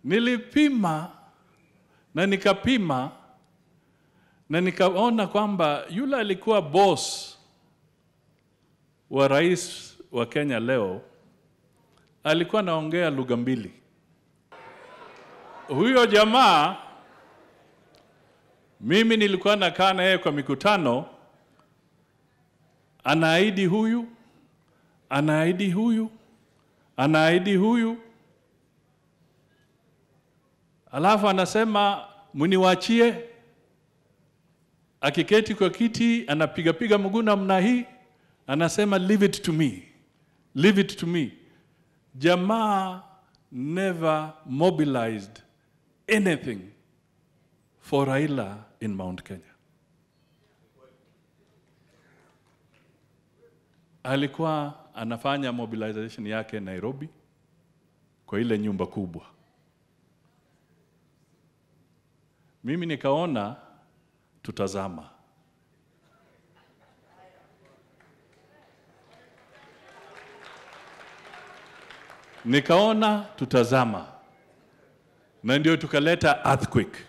Nilipima na nikapima na nikaona kwamba yule alikuwa boss wa rais wa Kenya leo alikuwa anaongea lugha mbili. Huyo jamaa mimi nilikuwa nakaa na yeye kwa mikutano, anaahidi huyu, anaahidi huyu, anaahidi huyu, alafu anasema mniwachie. Akiketi kwa kiti anapigapiga mguu namna hii, anasema leave it to me, leave it to me. Jamaa never mobilized anything for Raila in Mount Kenya. Alikuwa anafanya mobilization yake Nairobi kwa ile nyumba kubwa. Mimi nikaona tutazama. Nikaona tutazama, na ndio tukaleta earthquake.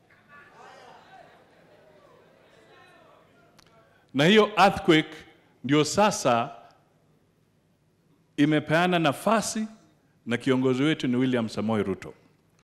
Na hiyo earthquake ndio sasa imepeana nafasi na kiongozi wetu ni William Samoei Ruto.